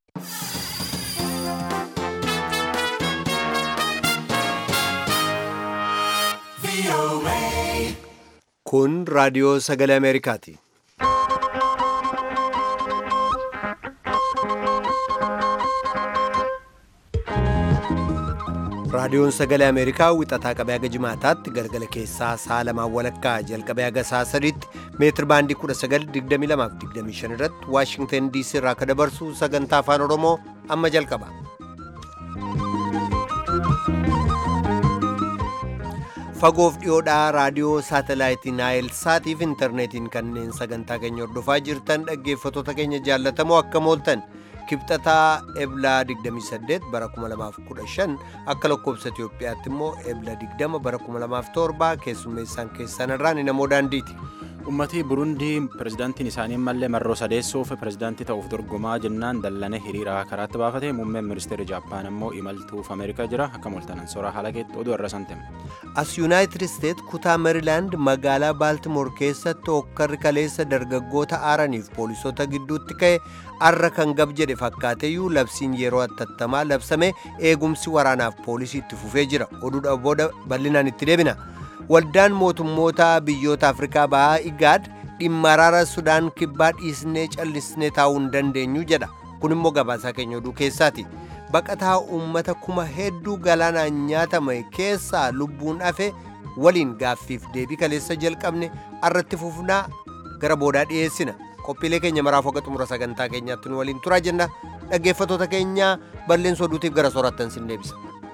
Kun raadiyoo sagalee Ameerikaati. Raadiyoon sagalee Ameerikaa wixataa qabee haga jimaataatti galgala keessaa sa'a lamaan walakkaa jalqabee haga sa'a sadiitti meetir baandii 1922 irratti Waashingtan DC irraa akka dabarsu sagantaa afaan Oromoo amma jalqaba. Fagoof dhiyoodhaa raadiyoo saatalaayitii Naayil Saatiif intarneetiin kanneen sagantaa keenya hordofaa jirtan dhaggeeffattoota keenya jaallatamoo akka mooltan kibxataa eblaa 28 bara 2015 akka lakkoobsa Itoophiyaatti immoo ebla 20 bara 2007 keessummeessaan keessan irraan namoo daandiiti. Uummatni Burundii pirezidaantiin isaanii mallee marroo sadeessuuf pirezidaantii ta'uuf dorgomaa jennaan dallane hiriira karaatti baafate muummeen ministeera Jaappaan immoo imaltuuf Ameerikaa jira akka mooltanan soraa halakeetti oduu irra santame. As Yuunaayitid Isteet kutaa Meerilaand magaalaa Baaltimoor keessatti hokkarri kaleessa dargaggoota aaraniif poolisoota gidduutti ka'e arra kan gab jedhe fakkaateyyuu labsiin yeroo attattamaa labsame eegumsi waraanaaf poolisii itti fufee jira oduudha booda bal'inaan itti deebina. Waldaan mootummoota biyyoota Afrikaa bahaa Igaad dhimma araara Sudaan kibbaa dhiisnee callisnee taa'uu hin dandeenyu jedha. Kun immoo gabaasaa keenya oduu keessaati. Baqataa uummata kuma hedduu galaanaan nyaatame keessaa lubbuun hafe waliin gaaffiif deebii kaleessa jalqabne arratti fufnaa gara boodaa dhiyeessina. Qophiilee keenya maraaf akka xumura sagantaa keenyaatti nu waliin turaa jenna. Dhaggeeffattoota keenya balleessa oduutiif gara soorattan sin deebisa.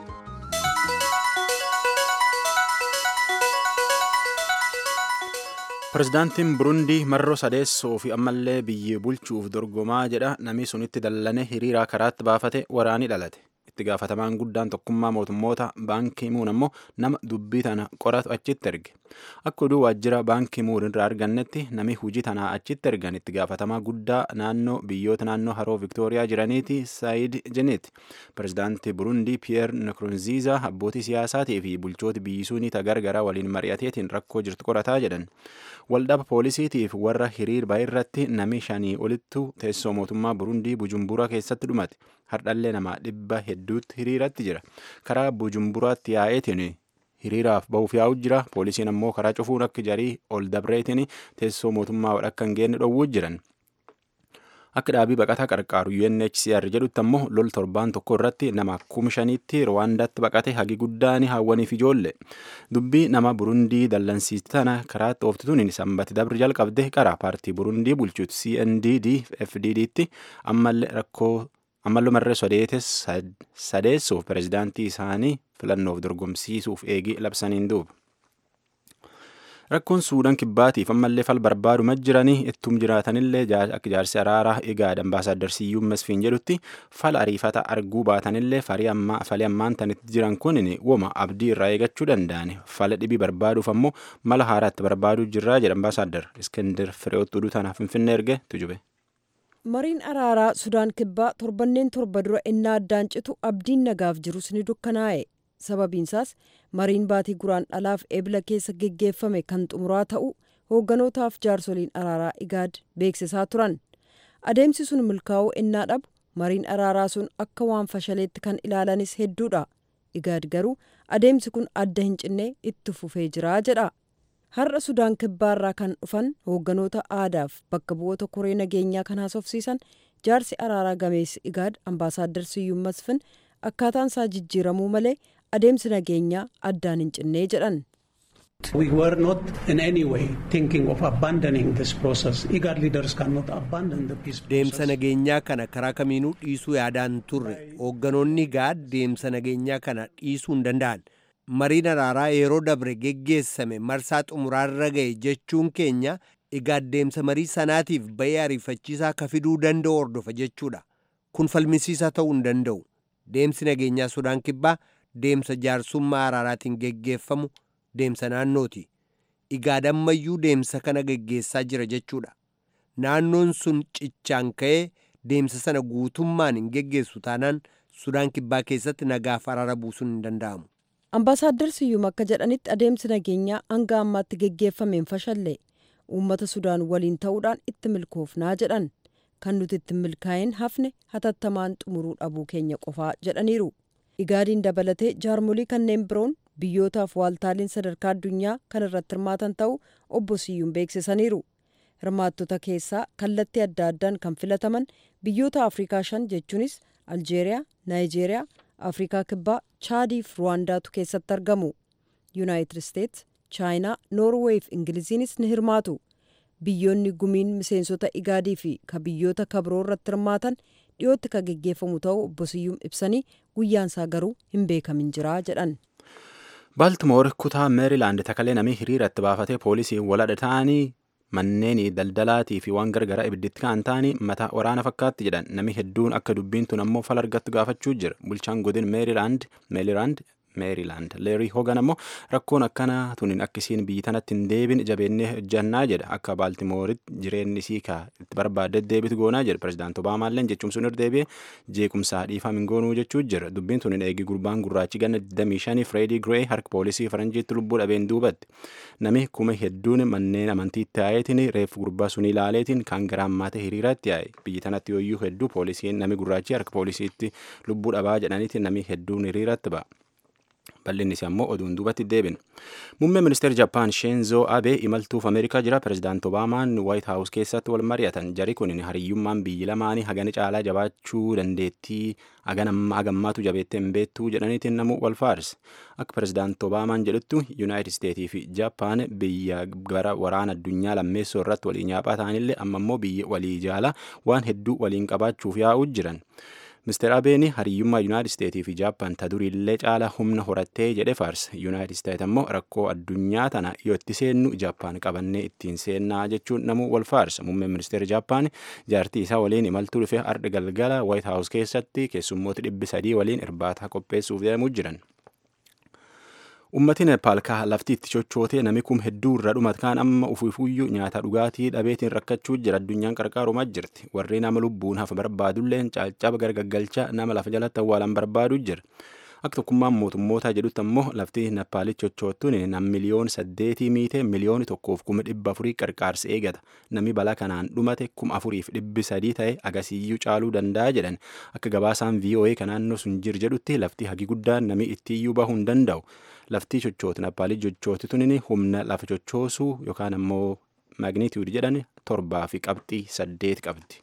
Pirezidaantiin Burundii marroo sadeessoo fi ammallee biyya bulchuuf dorgomaa jedha namni sunitti dallane hiriira karaatti baafate waraanii dhalate. Itti gaafatamaan guddaan tokkummaa mootummoota baankii muun ammoo nama dubbii tana qoratu achitti erge. Akka oduu waajjira baankii muun irraa argannetti nami hujii tanaa achitti ergan itti gaafatamaa guddaa naannoo biyyoota naannoo haroo Viktooriyaa jiraniiti Saayid Jeneeti. Pirezidaantii Burundii Piyeer Nkurunziizaa abbootii siyaasaatii fi bulchooti biyyisuunii tagargaraa waliin mari'ateetiin rakkoo jirtu qorataa jedhan. Waldhaba poolisiitiif warra hiriir irratti nami shanii olittu teessoo mootummaa Burundii Bujumbura keessatti dhumate. Hardhallee nama dhibba hedduutti hiriiratti jira. Karaa Bujumburaatti yaa'eetiin hiriiraaf bahuuf yaa'u jira. Poolisiin ammoo karaa cufuun akka jarii ol dabreetiin teessoo mootummaa akka hin geenne dhowwuu jiran. Akka dhaabii baqataa qarqaaru UNHCR jedhutti ammoo lol torbaan tokko irratti nama kuma shaniitti Rwaandaatti baqate hagi guddaan hawwaniif ijoollee. Dubbii nama Burundii dallansiiste tana karaatti ooftituun sanbati dabri jalqabde qara paartii Burundii bulchuuti CNDD FDDtti ammallee rakkoo ammallee marree sodeetes sadeessuuf pirezidaantii isaanii filannoof dorgomsiisuuf eegii labsaniin duuba. Rakkoon Suudaan kibbaatiif ammallee fal barbaaduma jiranii ittum jiraatanillee akka jaarsi araaraa Igaad ambaasaaddar Siyyuun Masfiin jedhutti fala ariifata arguu baatanillee falii ammaan tanitti jiran kun woma abdii irraa eegachuu danda'an fala dhibii barbaaduuf ammoo mala haaraatti barbaaduu jirraa jedha ambaasaaddar Iskender Fireewotti oduu tanaaf Finfinnee erge tujube. Mariin araaraa Sudaan kibbaa torbanneen torba dura innaa addaan citu abdiin nagaaf jirus ni dukkanaa'e. sababiinsaas mariin baatii guraan dhalaaf ebla keessa geggeeffame kan xumuraa ta'u hoogganotaaf jaarsoliin araaraa igaad beeksisaa turan adeemsi sun milkaa'uu innaa dhabu mariin araaraa sun akka waan fashaleetti kan ilaalanis hedduudha igaad garuu adeemsi kun adda hin cinne itti fufee jira jedha har'a sudaan kibbaarraa kan dhufan hoogganoota aadaaf bakka bu'oota koree nageenyaa kan haasofsiisan jaarsi araaraa gameessi igaad ambaasaaddar siyyuun masfin akkaataan isaa jijjiiramuu malee adeemsi nageenyaa addaan hin cinnee jedhan. We were not in any way thinking of abandoning this process. IGAD leaders cannot abandon the peace process. Deemsa nageenyaa kana karaa kamiinuu dhiisuu yaadaan turre hoogganoonni IGAD deemsa nageenyaa kana dhiisuu hin danda'an. Mariin araaraa yeroo dabre geggeessame marsaa xumuraarra ga'e jechuun keenya IGAD deemsa marii sanaatiif bay'ee ariifachiisaa akka fiduu danda'u hordofa jechuudha. Kun falmisiisaa ta'uu hin danda'u. Deemsi nageenyaa Sudaan kibbaa deemsa jaarsummaa araaraatiin geggeeffamu deemsa naannooti. Igaad ammayyuu deemsa kana geggeessaa jira jechuudha. Naannoon sun cichaan ka'ee deemsa sana guutummaan hin geggeessu taanaan Sudaan kibbaa keessatti nagaaf araara buusuun hin danda'amu. Ambaasaaddar Siyyuum akka jedhanitti adeemsi nageenyaa hanga ammaatti geggeeffameen fashalle uummata Sudaan waliin ta'uudhaan itti milkoofnaa jedhan. kan nuti ittiin milkaa'in hafne hatattamaan xumuruu dhabuu keenya qofaa jedhaniiru igaadiin dabalatee jaarmolii kanneen biroon biyyootaaf waaltaaleen sadarkaa addunyaa kan irratti hirmaatan ta'uu obbo Siyyuun beeksisaniiru. Hirmaattota keessaa kallattii adda addaan kan filataman biyyoota Afrikaa shan jechuunis Aljeeriyaa, Naayijeeriyaa, Afrikaa Kibbaa, Chaadii fi Ruwaandaatu keessatti argamu. Yuunaayitid Isteets, Chaayinaa, Noorweey fi Ingiliziinis ni hirmaatu. Biyyoonni gumiin miseensota igaadii fi ka biyyoota kabiroo irratti hirmaatan dhiyootti ka geggeeffamu ta'uu obbo Siyyuun ibsanii guyyaansaa garuu hin beekamin jira jedhan. Baaltimoor kutaa meerilaand takalee namni hiriiratti baafatee poolisii waladha ta'anii manneen daldalaatii fi waan gargaraa ibidditti ka'an ta'anii mataa waraana fakkaatti jedhan namni hedduun akka dubbiin tun ammoo fala argattu gaafachuu jira bulchaan godin meerilaand meerilaand meerilaand leerii hogan ammoo rakkoon akkana tunin akkisiin biyyi tanatti hin deebin jabeennee hojjannaa jedha akka baaltimooritti jireenyi isii ka itti barbaadde deebitu goonaa jedha pirezidaanti obaamaalleen jechuun sun irra deebi'ee jeequmsaa dhiifam hin goonuu jechuu jira dubbiin tunin eegi gurbaan gurraachi ganna 25 fireedii giree harka poolisii faranjiitti lubbuu dhabeen duubatti nami kuma hedduun manneen amantiitti yaa'eetiin reeffu gurbaa sun ilaaleetiin kan gara ammaata hiriiraatti yaa'e biyyi tanatti yooyyuu hedduu poolisiin nami gurraachi harka poolisiitti lubbuu dhabaa jedhaniitiin nami hedduun hiriiratti ba'a. bal'innis ammoo oduun duubatti deebin muummee ministeera jaappaan sheenzoo abee imaltuuf ameerikaa jira pirezidaanti obaamaan waayit haawus keessatti wal mari'atan jari kun hariyyummaan biyyi lamaanii hagana caalaa jabaachuu dandeettii hagammaatu jabeettee hin beektuu jedhaniitiin namu wal faarse akka pirezidaanti obaamaan jedhutti yuunaayitid isteetii fi jaappaan biyya gara waraana addunyaa lammeessoo irratti walii nyaaphaa ta'anillee amma immoo biyya walii jaalaa waan hedduu waliin qabaachuuf yaa'uu jiran. Mister Abeeni hariyyummaa Yuunaayitid Isteetii fi Jaappaan ta duriillee caala humna horattee jedhe faarse. Yuunaayitid Isteet ammoo rakkoo addunyaa tana yoo itti seennu Jaappaan qabannee ittiin seennaa jechuun namuu wal faarsa. Muummeen ministeera Jaappaan jaartii isaa waliin imaltuu dhufee ardha galgala Waayit Haawus keessatti keessummoota dhibbi sadii waliin irbaata qopheessuuf deemuu jiran. Uummatni Nepaal kaa lafti itti chochootee nami kum hedduu irra dhumat kaan amma ufuufuyyuu nyaata dhugaatii dhabeetiin rakkachuu jira addunyaan qarqaarumaa jirti warri nama lubbuun hafa barbaadulleen caccaba gargaggalcha nama lafa jalatti awwaalan barbaadu jira. Akka tokkummaan mootummootaa jedhutti ammoo lafti Nepaalitti chochoottuun nam miliyoon saddeetii miitee miliyooni tokkoof kuma dhibba afurii qarqaarsa eegata. Nami balaa kanaan dhumate kuma afuriif dhibbi sadii ta'e agasiiyyuu caaluu danda'a jedhan. Akka gabaasaan VOA kan naannoo sun jir jedhutti lafti hagi guddaan nami ittiiyyuu bahuu hin danda'u. laftii chochooti Nepaalii chochooti tunin humna lafa chochoosuu yookaan ammoo maagniitiwud jedhan torbaa fi qabxii saddeet qabdi.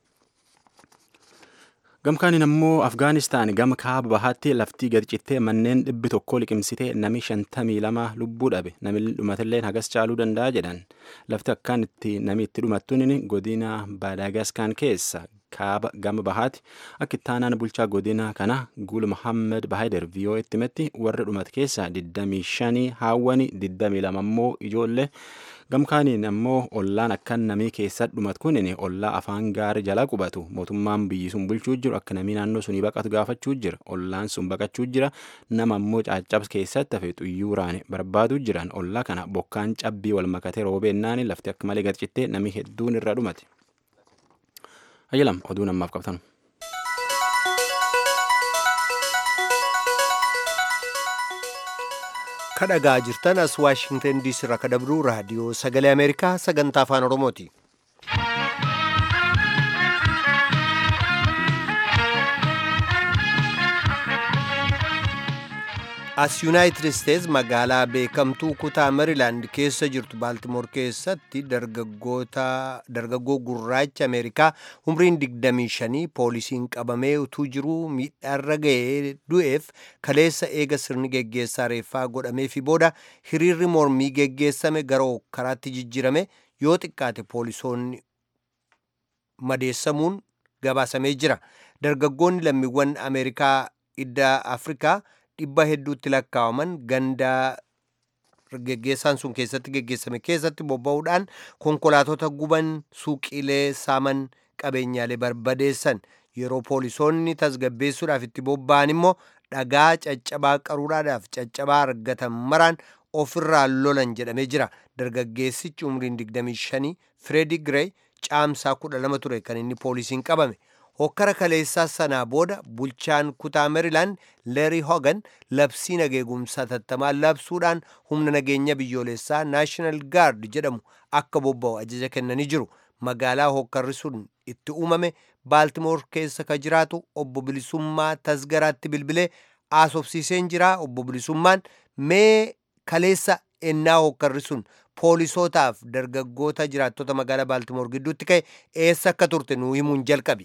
Gamkaaniin ammoo Afgaanistaan gama kaaba bahaatti laftii gad cittee manneen dhibbi tokko liqimsitee nami shantamii lama lubbuu dhabe nami dhumatillee hagas caaluu danda'a jedhan lafti akkaan itti nami itti dhumattuun godina Baadagaskaan keessa kaaba gama bahaati akka ittaanaan bulchaa godina kana Gul Muhammed Bahader VOA itti himetti warra dhumate keessaa 25 haawwani 22 ammoo ijoollee gamkaaniin ammoo ollaan akkan namii keessa dhumat kunin ollaa afaan gaarii jala qubatu mootummaan biyyi sun bulchuu jiru akka namii naannoo sunii baqatu gaafachuu jira ollaan sun baqachuu jira nama ammoo caccabs keessatti hafe xuyyuuraan barbaaduu jiran ollaa kana bokkaan cabbii wal makatee roobeennaan lafti akka malee gadcittee namii hedduun irra dhumate. Ayyalam oduu namaaf qabtanu. kadhagaa jirtan as waashingtan diisii irraa kadabruu raadiyoo sagalee ameerikaa sagantaa afaan oromooti. as yuunaayitid isteets magaalaa beekamtuu kutaa merilaand keessa jirtu baaltimoor keessatti dargaggoo gurraacha ameerikaa umriin 25 poolisiin qabamee utuu jiruu miidhaarra ga'ee du'eef kaleessa eega sirni geggeessaa reeffaa godhamee fi booda hiriirri mormii geggeessame gara karaatti jijjirame yoo xiqqaate poolisoonni madeessamuun gabaasamee jira dargaggoonni lammiiwwan ameerikaa idda afrikaa dhibba hedduutti lakkaawaman gandaa geggeessaan sun keessatti geggeessame keessatti bobba'uudhaan konkolaatota guban suuqiilee saaman qabeenyaalee barbadeessan yeroo poolisoonni tasgabbeessuudhaaf itti bobba'an immoo dhagaa caccabaa qaruuraadhaaf caccabaa argatan maraan ofirraa lolan jedhamee jira dargaggeessichi umriin 25 Freedi Girey caamsaa 12 ture kan inni poolisiin qabame hokkara kaleessaa sanaa booda bulchaan kutaa merilaand leerii hogan labsii nageegumsaa tattamaan labsuudhaan humna nageenya biyyoolessaa naashinaal gaard jedhamu akka bobba'u ajaja kennanii jiru magaalaa hokkarri sun itti uumame baaltimoor keessa ka jiraatu obbo bilisummaa tasgaraatti bilbilee haasofsiiseen jira obbo bilisummaan mee kaleessa ennaa hokkarri sun poolisootaaf dargaggoota jiraattota magaalaa baaltimoor gidduutti ka'e eessa akka turte nuu himuun jalqabi.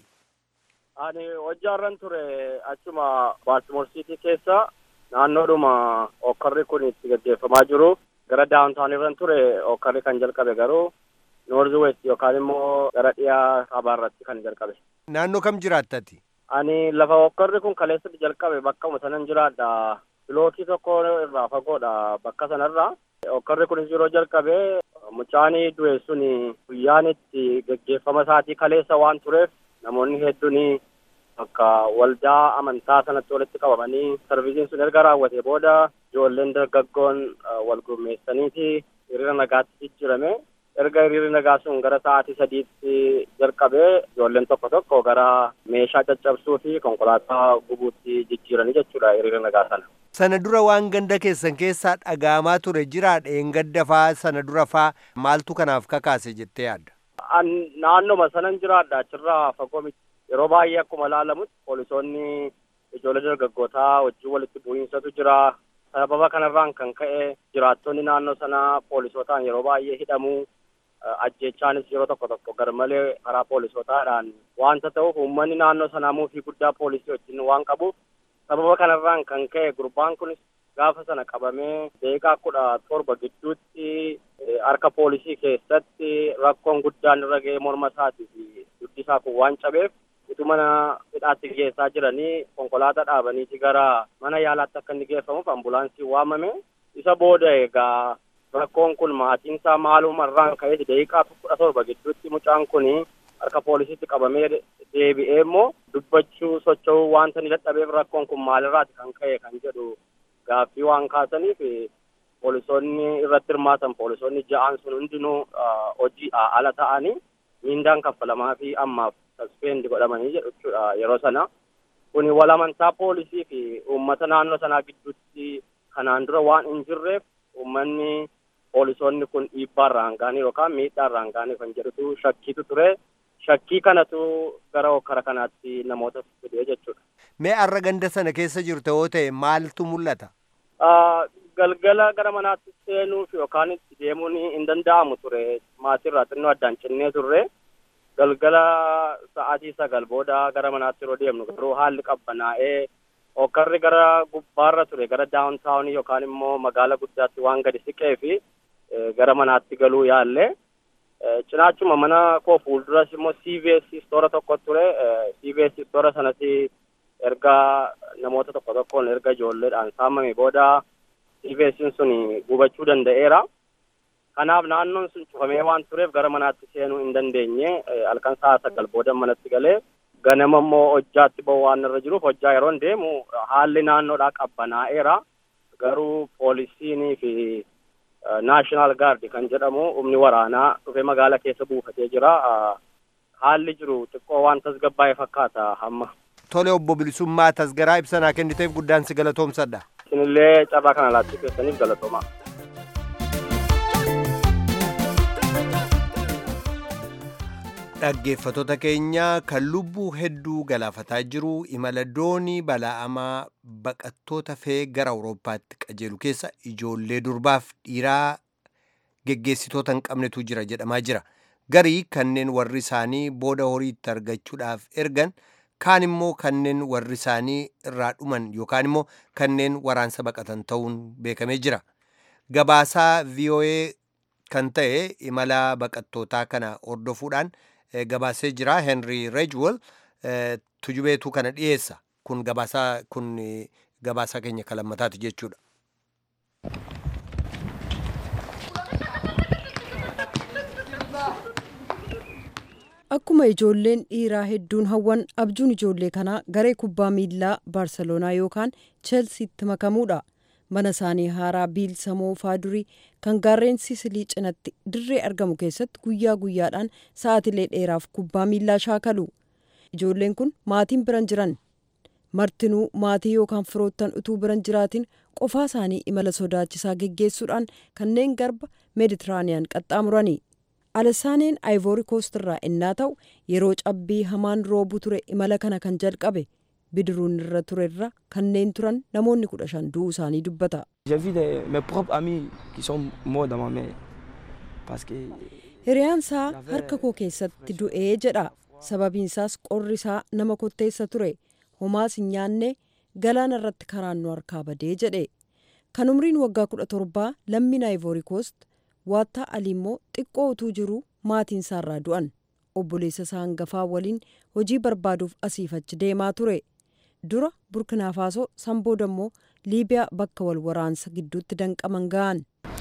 Ani hojjaarran ture achuma baaltimoor siitii keessa naannoodhuma hokkarri kun itti gaggeeffamaa jiru gara daawuntaan irran ture hokkarri kan jalqabe garuu noorzi west yookaan immoo gara dhiyaa kaabaarratti kan jalqabe. Naannoo kam jiraattati? Ani lafa hokkarri kun kaleessatti jalqabe bakkuma sanan jiraadha. Bilookii tokko irraa fagoodha bakka sanarraa. Hokkarri kunis yeroo jalqabe mucaanii du'e sun guyyaan itti gaggeeffama isaatii kaleessa waan tureef namoonni hedduun bakka waldaa amantaa sanatti walitti qabamanii sarvisiin sun erga raawwate booda ijoolleen dargaggoon wal gurmeessaniiti hiriira nagaatti jijjiirame. erga hiriirri nagaa sun gara sa'aatii sadiitti jalqabee ijoolleen tokko tokko gara meeshaa caccabsuu fi konkolaataa gubuutti jijjiiranii jechuudha hiriira nagaa sana. Sana dura waan ganda keessan keessaa dhaga'amaa ture jiraa dheengadda faa sana dura faa maaltu kanaaf kakaase jettee yaadda? Naannoma sanan jiraadha achirraa fagoo miti. Yeroo baay'ee akkuma ilaalamutti poolisoonni ijoollee dargaggootaa wajjin walitti bu'iinsatu jira. Sababa kanarraan kan ka'e jiraattonni naannoo sanaa poolisootaan yeroo baay'ee hidhamu. ajjechaanis yeroo tokko tokko garmalee karaa poolisootaadhaan wanta ta'uuf uummanni naannoo sanaa muufii guddaa poolisii wajjin waan qabuuf sababa kanarraan kan ka'e gurbaan kunis gaafa sana qabamee deeqaa kudha torba gidduutti harka poolisii keessatti rakkoon guddaan irra ga'ee morma isaatii fi dugdi isaa kun waan cabeef utuu mana hidhaatti geessaa jiranii konkolaataa dhaabaniiti gara mana yaalaatti akka inni geeffamuuf ambulaansiin waamame isa booda egaa rakkoon kun maatiin isaa maalumarraan ka'ee daqiiqaa kudha torba gidduutti mucaan kun harka poolisiitti qabamee deebi'ee immoo dubbachuu socho'uu wanta ni dadhabeef rakkoon kun maalirraati kan ka'e kan jedhu gaaffii waan kaasaniif poolisoonni irratti hirmaatan poolisoonni ja'aan sun hundinuu hojii ala ta'anii miindaan kaffalamaa fi ammaaf saspeendi godhamanii jedhu jechuudha yeroo sana kuni wal amantaa poolisii fi uummata naannoo sanaa gidduutti kanaan dura waan hin jirreef uummanni poolisoonni kun dhiibbaa irraa hanqaanii yookaan miidhaa irraa hanqaanii kan jedhutu shakkiitu ture shakkii kanatu gara hokkara kanaatti namoota fidee jechuudha. Mee arra ganda sana keessa jirte yoo ta'e maaltu mul'ata? Galgala gara manaatti seenuuf yookaan itti deemuun hin danda'amu ture maatiirraa xinnoo addaan cinnee turre galgala sa'aatii sagal booda gara manaatti yeroo deemnu garuu haalli qabbanaa'ee hokkarri gara gubbaarra ture gara daawuntaawunii yookaan immoo magaala guddaatti waan gadi siqee fi gara manaatti galuu yaalle cinaachuma mana koo fuulduras immoo CVS istoora tokko ture CVS istoora sanatti erga namoota tokko tokkoon erga ijoolleedhaan saamame booda CVS sun gubachuu danda'eera. Kanaaf naannoon sun cufamee waan tureef gara manaatti seenuu hin dandeenye halkan sa'a sagal booda manatti galee ganama immoo hojjaatti ba'u waan irra jiruuf hojjaa yeroo deemu haalli naannoodhaa qabbanaa'eera. Garuu poolisiinii fi naashinaal gaardi kan jedhamu humni waraanaa dhufee magaala keessa buufatee jira. Haalli jiru xiqqoo waan tasgabbaa'e fakkaata hamma. Tole obbo Bilisummaa tasgaraa ibsanaa kenniteef guddaan si galatoomsadha. Isinillee carraa kana laachuu keessaniif galatooma. Dhaggeeffattoota keenya kan lubbuu hedduu galaafataa jiru imala doonii bala'amaa baqattoota fe'ee gara Awurooppaatti qajeelu keessa ijoollee durbaaf dhiiraa geggeessitoota hin qabnetu jira jedhamaa jira. Garii kanneen warri isaanii booda horii itti argachuudhaaf ergan kaan immoo kanneen warri isaanii irraa dhuman yookaan immoo kanneen waraansa baqatan ta'uun beekamee jira. Gabaasaa VOA kan ta'e imala baqattootaa kana hordofuudhaan gabaasee jira henry rejwell tujubeetu kana dhiyeessa kun gabaasaa kun gabaasaa keenya kalammataati jechuudha. Akkuma ijoolleen dhiiraa hedduun hawwan abjuun ijoollee kanaa garee kubbaa miillaa baarseloonaa yookaan cheelsiitti makamuudha. mana isaanii haaraa biilsamoo faadurii kan gaarreen siisilii cinatti dirree argamu keessatti guyyaa guyyaadhaan sa'aatilee dheeraaf kubbaa miillaa shaakalu ijoolleen kun maatiin biran jiran martinuu maatii yookaan firoottan utuu biran jiraatiin qofaa isaanii imala sodaachisaa geggeessuudhaan kanneen garba meeditiraaniyaan qaxxaamuranii alasaaneen aayivoori koost irraa innaa ta'u yeroo cabbii hamaan roobuu ture imala kana kan jalqabe bidiruun irra ture irra kanneen turan namoonni kudha shan du'uu isaanii dubbata. hiriyaansaa harka koo keessatti du'ee jedha sababiinsaas qorri isaa nama kotteessa ture homaas hin nyaanne galaana irratti karaan nu harkaa badee jedhe kan umriin waggaa kudha torbaa lammiin aayivoori koost waattaa alii immoo xiqqoo utuu jiru maatiin isaarraa du'an obboleessa isaa hangafaa waliin hojii barbaaduuf asiif achi deemaa ture dura burkinaafaaso san booda immoo liibiyaa bakka wal waraansa gidduutti danqaman ga'an.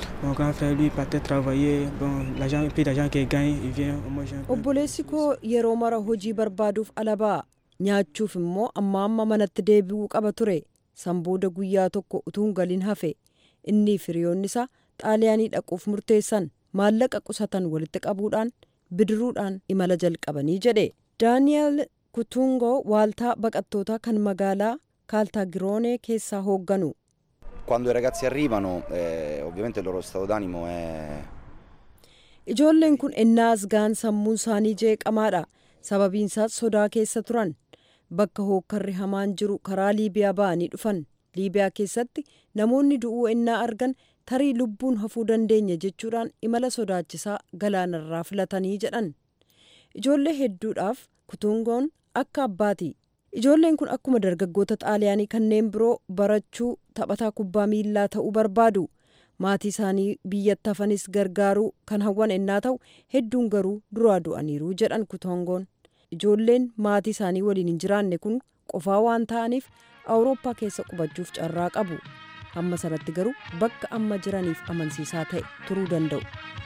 obboleessi koo yeroo mara hojii barbaaduuf ala ba'a nyaachuuf immoo amma amma manatti deebi'uu qaba ture san booda guyyaa tokko utuu hin galin hafe inni firiyoonni isaa xaaliyaanii dhaquuf murteessan maallaqa qusatan walitti qabuudhaan bidiruudhaan imala jalqabanii jedhe daani'el kutungoo waaltaa baqattootaa kan magaalaa kaaltaagiroonee keessaa hoogganu. Quando i ragazzi arrivano, eh, ovviamente il loro stato d'animo è... Ijoolleen kun ennaa asgaan sammuun isaanii jeeqamaadha. Sababiin isaas sodaa keessa turan. Bakka hookkarri hamaan jiru karaa Liibiyaa ba'anii dhufan. Liibiyaa keessatti namoonni du'uu ennaa argan tarii lubbuun hafuu dandeenya jechuudhaan imala sodaachisaa galaanarraa filatanii jedhan. Ijoollee hedduudhaaf kutungoon akka abbaati. Ijoolleen kun akkuma dargaggoota xaaliyaanii kanneen biroo barachuu taphataa kubbaa miillaa ta'uu barbaadu. Maatii isaanii biyyatti hafanis gargaaruu kan hawwan ennaa ta'u hedduun garuu duraa du'aniiru jedhan kutongoon. Ijoolleen maatii isaanii waliin hin jiraanne kun qofaa waan ta'aniif awurooppaa keessa qubachuuf carraa qabu. Hamma sanatti garuu bakka amma jiraniif amansiisaa ta'e turuu danda'u.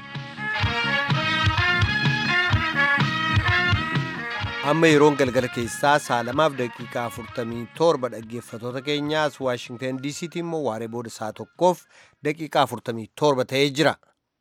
amma yeroon galgala keessaa saalamaaf daqiiqaa 47 dhaggeeffatoota keenyaas waashingtan diisiitti immoo waaree booda saa tokkoof daqiiqaa 47 ta'ee jira.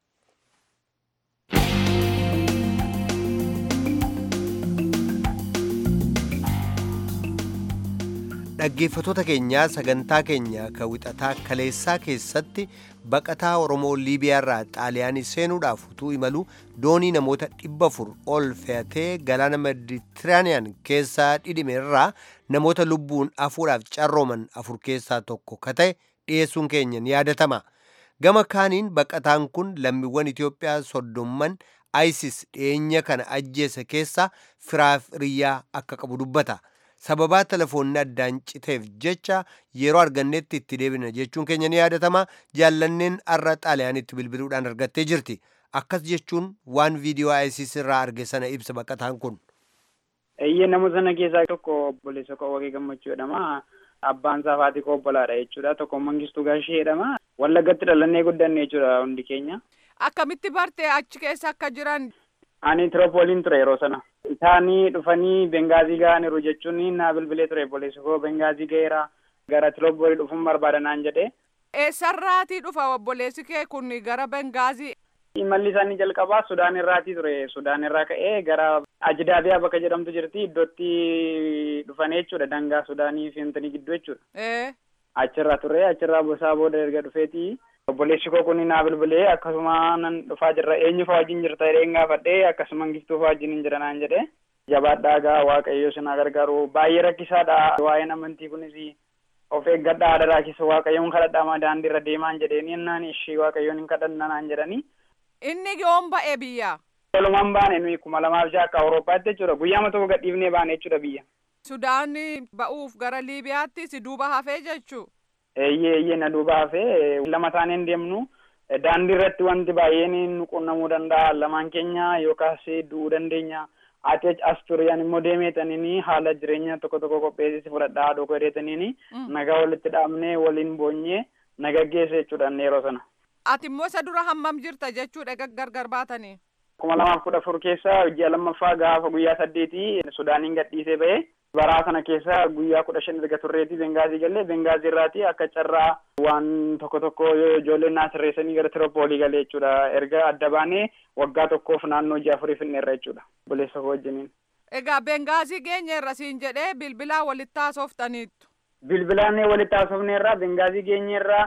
dhaggeeffatoota keenyaa sagantaa keenya kan wixataa kaleessaa keessatti baqataa oromoo liibiyaarraa xaaliyaanii seenuudhaaf utuu imalu doonii namoota dhibba afur ol fe'atee galaana meditiraaniyaan keessaa dhidhime irraa namoota lubbuun afuudhaaf carrooman afur keessaa tokko ka ta'e dhiyeessuun keenya ni yaadatama gama kaaniin baqataan kun lammiiwwan itiyoophiyaa soddomman isis dhiyeenya kana ajjeese keessaa firaaf riyyaa akka qabu dubbata. sababaa telefoonni addaan citeef jecha yeroo argannetti itti deebina jechuun keenya ni yaadatama jaallanneen arra xaaliyaanitti bilbiluudhaan argattee jirti akkas jechuun waan viidiyoo isis irraa arge sana ibsa baqataan kun. Eeyyee nama sana keessaa tokko obboleessa koo Waaqee Gammachuu jedhama. Abbaan isaa Faatii koo obbolaadha jechuudha. Tokko Mangistuu Gaashee jedhama. Wallagatti dhalannee guddanne jechuudha hundi keenya. Akkamitti bartee achi keessa akka jiran Ani Tiroopooliin ture yeroo sana. Isaanii dhufanii Bengaazii ga'aniiru jechuun naa bilbilee ture obboleessi koo Bengaazii ga'eera gara Tiroopoolii dhufuun barbaada naan jedhee. eessarraatii dhufa obboleessi kee kun gara Bengaazii. Imalli isaanii jalqabaa Sudaan irraatii ture. Sudaan irraa ka'ee gara Ajidaabiyaa bakka jedhamtu jirti iddootti dhufanii jechuudha dangaa Sudaanii fi Hintanii gidduu jechuudha. Ee Achirraa ture achirraa bosaa booda erga dhufeeti. Obboleessi koo kun naa bilbilee akkasuma nan dhufaa jirra eenyu fa'aa wajjin jirta jedheen gaafadhee akkasuma giftuu fa'aa wajjin hin jira naan jedhee. Jabaadhaa gaa waaqayyo sinaa gargaaru baay'ee rakkisaadha waa'een amantii kunis of eeggadhaa adaraa keessa waaqayyoon kadhadhaa daandii irra deemaan jedheeni naan ishii waaqayyoon hin kadhanna naan jedhanii. inni yoom ba'e biyya. Walumaan baane nuyi kuma lamaaf jaha akka Awurooppaatti jechuudha guyyaama tokko gadhiifnee baane jechuudha biyya. Sudaan ba'uuf gara Liibiyaatti si duuba hafee jechuu. Eeyyee eeyyee na duuba hafee lama taaneen deemnu daandii irratti wanti baay'een nu qunnamuu danda'a lamaan keenya yookaas du'uu dandeenya. Ati as turiyaan immoo deemeetaniini haala jireenya tokko tokko qopheessisi fudhadhaa haadha koo hedheetaniini nagaa walitti dhaabnee waliin boonyee naga geesse jechuudha yeroo sana. Ati immoo isa dura hammam jirta jechuudha gargar baatanii. kuma lamaaf kudha afur keessa ji'a lammaffaa gaafa guyyaa saddeetii sudaaniin gadhiisee ba'e baraa sana keessa guyyaa kudha shan erga turreeti bengaazii galee bengaazii irraati akka carraa waan tokko tokko ijoolleen naa sirreessanii gara tiroopoolii galee jechuudha erga adda baanee waggaa tokkoof naannoo ji'a afurii finneerra jechuudha obboleessa koo wajjiniin. Egaa bengaazii geenyeerra siin jedhee bilbilaa walitti haasoftaniittu. Bilbilaan walitti haasofneerra bengaazii geenyeerra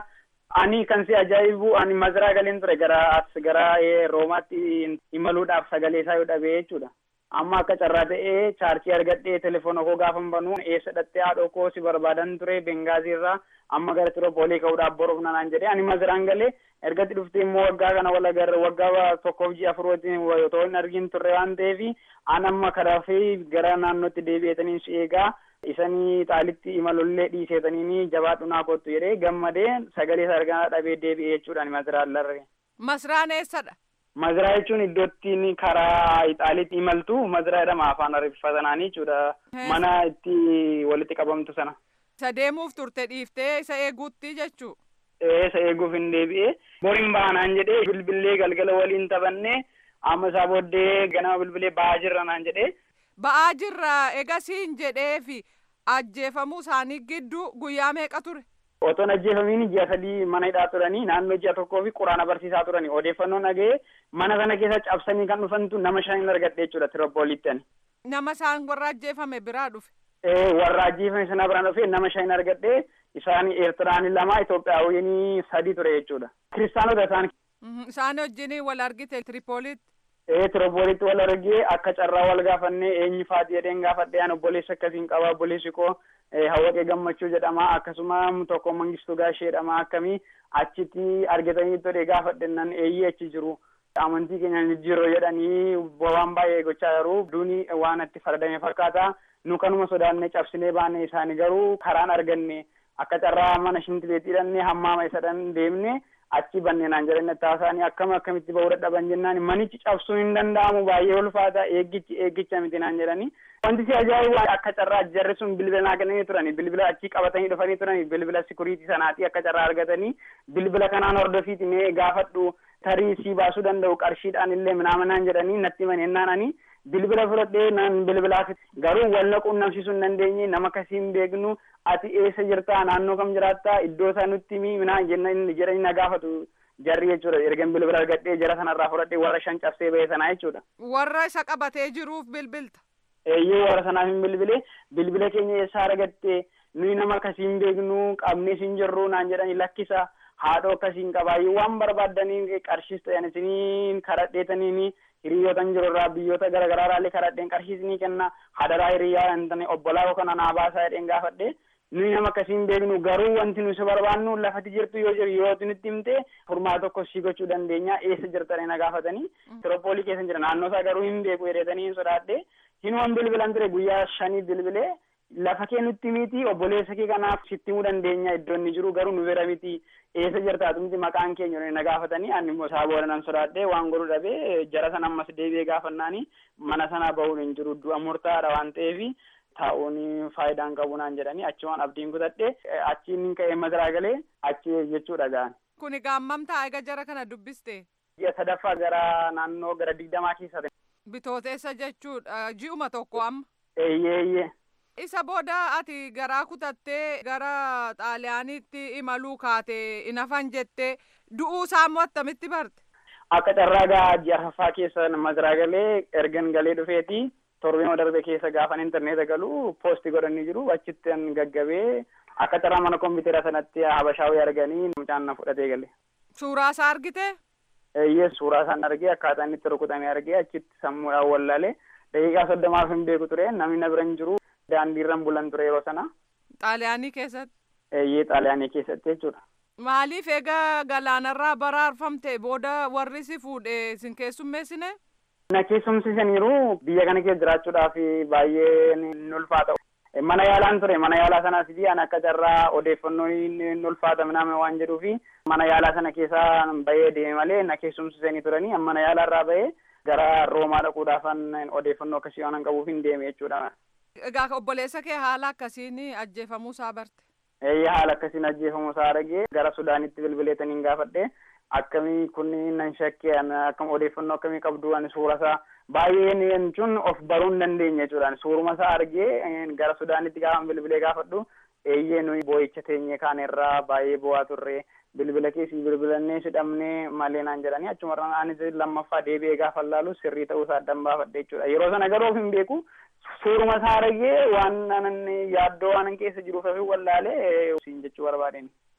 Ani kan si ajaa'ibu ani maziraa galeen ture gara as gara roomaatti imaluudhaaf sagalee isaa yoo dhabee jechuudha. Amma akka carraa ta'ee chaarjii argadhee telefoona koo gaafa banuu eessa dhattee haadhoo koo si barbaadan ture Bengaazii irraa amma gara Tiroopoolii ka'uudhaaf boruuf nanaan jedhee ani maziraan galee ergatti dhuftee immoo waggaa kana wal agarre waggaa tokkoof ji'a afur wajjin otoo hin argin turre waan ta'eef an amma karaa fi gara naannootti deebi'eetanii si eegaa isanii xaalitti imalollee dhiiseetanii jabaadhu naa kottu jedhee gammadee sagalee isaa argaa dhabee deebi'ee jechuudhaan maziraan larre. Masraan eessadha? Maziraa jechuun iddootti karaa Ixaaliitti imaltu maziraa jedhama afaan ariifatanaanii jechuudha. Mana itti walitti qabamtu sana. Isa deemuuf turte dhiiftee isa eeguutti jechuu. Isa eeguuf hin deebi'ee boriin baanaan jedhee bilbilee galgala waliin taphannee amma isaa booddee ganama bilbilee ba'aa jirra naan jedhee. Ba'aa jirra egasiin jedhee fi ajjeefamuu isaanii gidduu guyyaa meeqa ture? Otoon ajjeefamiin ji'a sadii mana hidhaa turanii naannoo ji'a tokkoo fi quraana barsiisaa turanii odeeffannoon dhaga'ee mana sana keessa cabsanii kan dhufantu nama shan argadhe jechuudha Tiroopooliitti ani. Nama isaan warra ajjeefame biraa dhufe. Warra ajjeefame sana biraan dhufe nama shan argadhe isaan Eertiraan lama Itoophiyaawwan sadi ture jechuudha. Kiristaanota isaan. Isaan wajjin wal argite Tiripooliitti. Ee Tiroopooliitti wal argee akka carraa wal gaafannee eenyu faati jedheen gaafadhee an obboleessa akkasiin qaba obboleessi koo hawwaqee gammachuu jedhama akkasuma tokko mangistuu gaashee jedhama akkamii achitti argatanii ture gaafadhennan eeyyee achi jiru amantii keenya jijjiiroo jedhanii waan baay'ee gochaa jiru duuni waan itti fardame fakkaata nu kanuma sodaannee cabsinee baane isaanii garuu karaan arganne akka carraa mana shintileetti hidhannee hammaama isadhan deemne achi banneenaan jedhan taasaanii akkam akkamitti bahuu dadhaban jennaan manichi cabsuun hin danda'amu baay'ee ulfaata eeggichi eeggicha miti naan jedhanii wanti si ajaa'ibu akka carraa jarri sun bilbila naa kennanii turani bilbila achi qabatanii dhufanii turani bilbila sikuriitii sanaati akka carraa argatanii bilbila kanaan hordofiiti mee gaafadhu tarii si baasuu danda'u qarshiidhaan illee minaaminaan jedhanii natti manennaan ani bilbila fudhadhee nan bilbilaaf garuu wal quunnamsiisuu hin dandeenye nama akkasii hin beeknu ati eessa jirtaa naannoo kam jiraattaa iddoo isaa nutti himi minaan jedhanii na gaafatu jarri jechuudha ergan bilbila argadhee jara sanarraa fudhadhee warra shan cabsee ba'e sanaa jechuudha. Warra isa qabatee jiruuf bilbilta. Eeyyee warra sanaaf hin bilbile bilbila keenya eessaa argatte nuyi nama akkasii hin beeknu qabnee siin jirru naan jedhanii lakkisa haadhoo akkasiin qabaayyuu waan barbaaddanii qarshiis ta'an isinii kadhadheetaniini hiriyootan jiru irraa biyyoota garaagaraa irraallee kadhadheen qarshii isinii kenna hadaraa hiriyaa hin obbolaa yookaan anaa baasaa jedheen gaafadhe nuyi nama akkasii hin beeknu garuu wanti nuyi si barbaannu lafati jirtu yoo jiru yoo nutti himte furmaa tokko si gochuu dandeenya eessa jirtanii na gaafatanii tiroopoolii keessa jira naannoo isaa garuu hin beeku jedhetanii hin sodaadhe hinuman bilbilan ture guyyaa shanii bilbilee lafa kee nutti miti obboleessa kee kanaaf sitti himuu dandeenya iddoo inni jiru garuu nu bira miti eessa jirtaatu miti maqaan keenya na gaafatanii ani immoo isaa booda nan sodaadhee waan godhu dhabee jara sana ammas deebi'ee gaafannaani mana sana bahuun hin jiru du'a murtaadha waan ta'eef taa'uun faayidaan qabu naan jedhanii achi waan abdiin kutadhe achiin ka'ee maziraa galee achi jechuudha ga'an. Kuni gaammam taa'ee jara kana dubbiste. Ji'a sadaffaa gara naannoo gara digdamaa keessa ta'e. Bitooteessa jechuudha ji'uma tokko amma. Eeyyee eeyyee. Isa booda ati garaa kutattee gara xaaliyaaniitti imaluu kaate inafan jettee du'uu isaa immoo attamitti barte. Akka carraa gaa ji'a arfaffaa keessa maziraa galee ergan galee dhufeeti torbee darbe keessa gaafan intarneeta galu poosti godhanii jiru achitti an gaggabee akka carraa mana kompiitara sanatti habashaawii arganii mucaan na fudhatee gale. Suuraa isaa argite? Eeyyee suuraa isaan argee akkaataa inni itti rukutamee argee achitti sammuudhaan wallaale daqiiqaa soddomaaf hin beeku ture namni na bira hin jiru daandiirran bulan ture yeroo sana. Xaaliyaanii keessatti? Eeyyee xaaliyaanii keessatti jechuudha. Maaliif egaa galaanarraa baraarfamte booda warri si fuudhe sin keessummeessine? Na keessumsiisaniiru biyya kana keessa jiraachuudhaaf baay'ee ni ulfaata. Mana yaalaan ture mana yaalaa sanaas fi an akka carraa odeeffannoo ni ulfaata miname waan jedhuufi mana yaalaa sana keessaa bahee deeme malee na keessumsiisanii turanii mana yaalaa irraa bahee gara roomaa dhaquudhaafan odeeffannoo akkasii waan qabuuf hin deeme jechuudha. Egaa obboleessa kee haala akkasiin ajjeefamuu isaa barte? Eeyyee haala akkasiin ajjeefamuu isaa argee gara Sudaanitti bilbileetaniin gaafadhe akkamii kunniin nan shakkee akkam odeeffannoo akkamii qabdu ani suura isaa baay'een jechuun of baruu hin dandeenye jechuudha suuruma isaa argee gara Sudaanitti gaafa bilbilee gaafadhu eeyyee nuyi boo'icha teenyee kaan irraa baay'ee bu'aa turre bilbila keessi bilbilannee sidhamnee malee naan jedhanii achumarraan anis lammaffaa deebi'ee gaafa laalu sirrii ta'uu isaa addan baafadhe jechuudha yeroo sana garuu of hin beeku suuruma isaa argee waan yaaddoo waan keessa jiruuf wallaalee siin jechuu barbaadeen.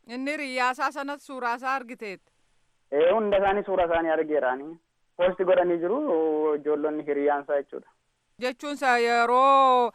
Inni riyyaasaa sanas suuraasaa argiteet. Ee hunda isaanii suura isaanii argeeraani. Poosti godhanii jiru ijoollonni hiriyaansaa jechuudha. Jechuunsa yeroo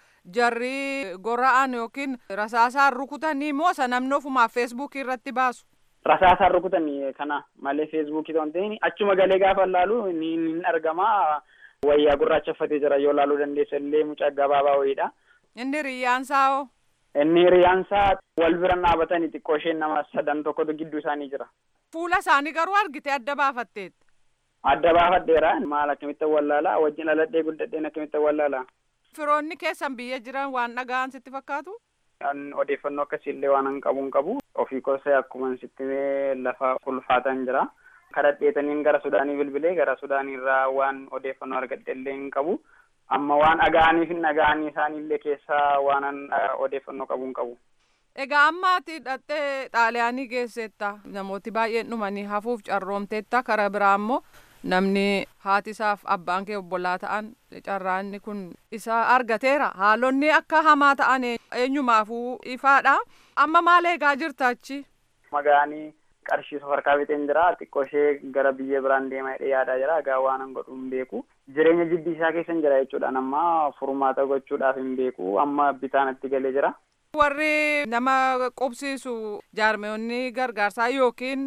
jarri gora'an yookiin rasaasaan rukutanii moo isa namni ofumaaf feesbuukii irratti baasu. Rasaasaan rukutanii kana malee feesbuukii ta'uu hin ta'in achuma galee gaafa laalu ni ni argama. Wayyaa gurraacha uffatee jira yoo laaluu dandeessa illee mucaa gabaabaa wayiidha. Inni riyyaansaa hoo? Inni hiriyaansaa wal bira dhaabatanii xiqqoo isheen nama sadan tokkotu gidduu isaanii jira. Fuula isaanii garuu argite adda baafatteet. Adda baafadheera maal akkamitti wallaalaa wajjin dhaladhee guddadheen akkamitti wallaalaa. Firoonni keessan biyya jiran waan dhaga'an sitti fakkaatu? An odeeffannoo akkasiillee waan hin qabu hin qabu. Ofii kosee akkuma sitti lafa ulfaatan jira. Kadhadheetaniin gara Sudaanii bilbilee gara Sudaanii irraa waan odeeffannoo argadhe illee hin qabu. Amma waan dhaga'anii fi dhaga'anii isaaniillee keessaa waan odeeffannoo qabu hin qabu. Egaa amma ati hidhattee xaaliyaanii geesseetta namooti baay'een dhumanii hafuuf carroomteetta karaa biraa immoo namni haati isaaf abbaan kee obbolaa ta'an carraanni kun isa argateera haalonni akka hamaa ta'an eenyumaafuu ifaadha amma maal eegaa jirta achi. Magaanii qarshii safarkaa biteen jira xiqqoo ishee gara biyya biraan deema jedhee yaadaa jira egaa waan hin godhu hin beeku jireenya jidbii isaa keessa hin jira jechuudha amma furmaata gochuudhaaf hin beeku amma bitaanatti galee jira. warri nama qubsiisu jaarmeewwanni gargaarsaa yookiin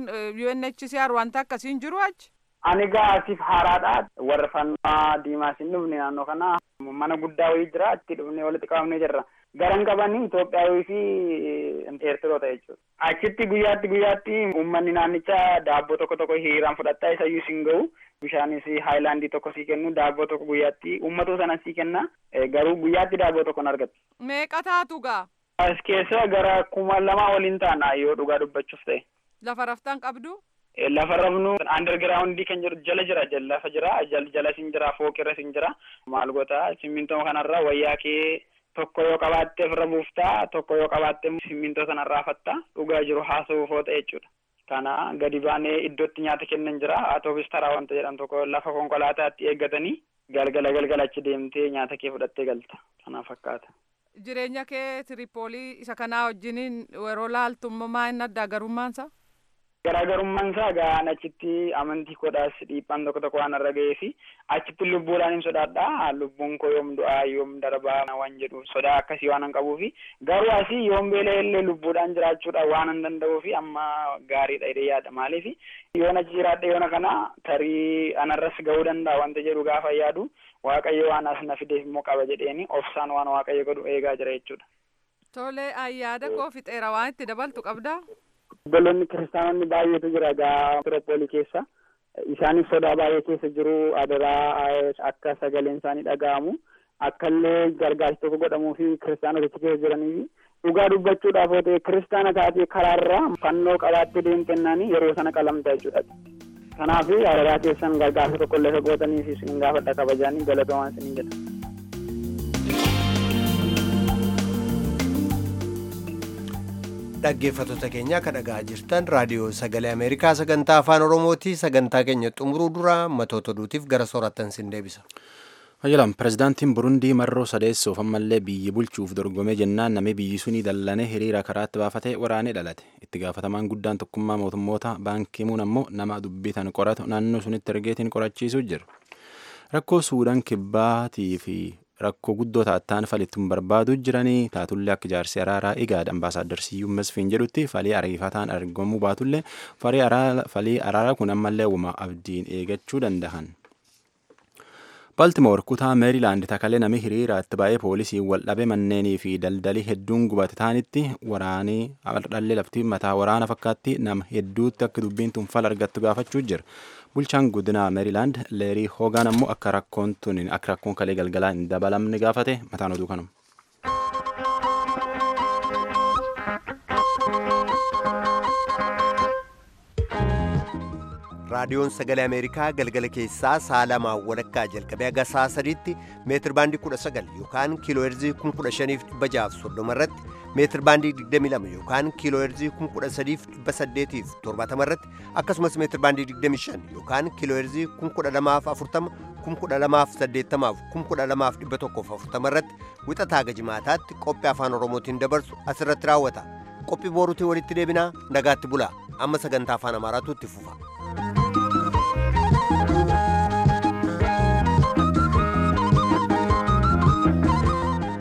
UNHCR wanta akkasiin jiru achi. Ani gaasiif haaraadha. Warra fannaa diimaas hin dhufne naannoo kana mana guddaa wayii jira itti dhufnee walitti qabamnee jirra. Garan qabanii Itoophiyaawii fi Eertiroota jechuudha. Achitti guyyaatti guyyaatti uummanni naannichaa daabboo tokko tokko hiriiraan fudhataa isa iyyuu siin gahu. Bishaanis haayilaandii tokko sii kennu daabboo tokko guyyaatti uummatoo sana sii kenna garuu guyyaatti daabboo tokko hin argattu. Meeqa taatu gaa? As keessa gara kuma lamaa waliin taana yoo dhugaa dubbachuuf ta'e. Lafa raftan qabdu? Lafa rafnu underground kan jiru jala jira lafa jira jala sin jira fooqirra sin jira maal goota simmintoo kanarra wayyaa kee tokko yoo qabaatte ofirra buuftaa tokko yoo qabaatte simmintoo sanarraa fatta dhugaa jiru haasa'uuf oota jechuudha. Kana gadi baanee iddootti nyaata kennan jira atoofis taraa wanta jedhan tokko lafa konkolaataatti eeggatanii galgala galgala achi deemtee nyaata kee fudhattee galta kana fakkaata. Jireenya kee Tiripoolii isa kanaa wajjiniin yeroo laaltummaa maa inni addaa garummaansa? Garaagarummaan isaa gaan achitti amantii kodhaas dhiibbaan tokko tokko waan irra ga'ee fi achitti lubbuudhaan hin sodaadha. Lubbuun koo yoom du'aa yoom darbaa waan jedhu sodaa akkasii waan hin qabuu fi garuu asii yoom beela illee lubbuudhaan jiraachuudha waan hin danda'uu fi amma gaariidha jedhee yaada maaliif yoon achi jiraadhe yoona kana tarii anarras ga'uu danda'a wanta jedhu gaafa yaadu waaqayyo waan as na fideef immoo qaba jedheeni obsaan waan waaqayyo godhu eegaa jira jechuudha. Tole ayyaada koo fixeera waan itti dabaltu qabdaa? Obboloonni kiristaanonni baay'eetu jira gaa Tiroopoolii keessa. Isaaniif sodaa baay'ee keessa jiru adaraa akka sagaleen isaanii dhaga'amu akkallee gargaarsi tokko godhamuu fi kiristaanota keessa jiranii dhugaa dubbachuudhaaf yoo ta'e kiristaana taatee karaarraa fannoo qabaattee deemtennaan yeroo sana qalamta jechuudha. Kanaaf adaraa keessan gargaarsa tokko illee gootanii fi isin gaafadha kabajaanii galatoomaa isin jedha. dhaggeeffattoota keenya akka dhagaa jirtan raadiyoo sagalee ameerikaa sagantaa afaan oromooti sagantaa keenya xumuruu dura matoota oduutiif gara soorattan sin deebisa. Hayyalam pirezidaantiin Burundii marroo sadeessoof ammallee biyyi bulchuuf dorgomee jennaan namni biyyi sunii dallane hiriira karaatti baafatee waraanee dhalate. Itti gaafatamaan guddaan tokkummaa mootummoota baankii muun ammoo nama dubbitan qoratu naannoo sunitti ergeetiin qorachiisuu jiru. Rakkoo Suudaan kibbaatii fi rakkoo guddoo taattaan falittuun barbaaduu jiranii taatullee akka jaarsi araaraa igaad ambaasaaddar siyyuun masfiin jedhutti falii ariifataan argamuu baatullee falii araaraa kun ammallee wuma abdiin eegachuu danda'an. Baltimoor kutaa meerilaand takalee nami hiriiraatti baay'ee poolisiin wal dhabe manneenii fi daldalii hedduun gubate taanitti waraanii dhalli lafti mataa waraana fakkaatti nama hedduutti akka dubbiin tun fala argattu gaafachuu jira. Bulchaan guddinaa meerilaand leerii hoogaan ammoo akka rakkoon tun akka rakkoon kalee galgalaa hin dabalamne gaafate mataan oduu kanuma. raadiyoon sagalee ameerikaa galgala keessaa sa'a lamaa walakkaa jalqabee haga sa'a sadiitti meetir baandii 19 yookaan kiiloo heerzii 15,630 irratti meetir baandii 22 yookaan kiiloo heerzii 13,870 irratti akkasumas meetir baandii 25 yookaan kiiloo heerzii 1240 1280 1240 irratti wixataa gajimaataatti qophii afaan oromootiin dabarsu asirratti raawwata qophii booruutiin walitti deebinaa nagaatti bulaa amma sagantaa afaan amaaraatu itti fufa.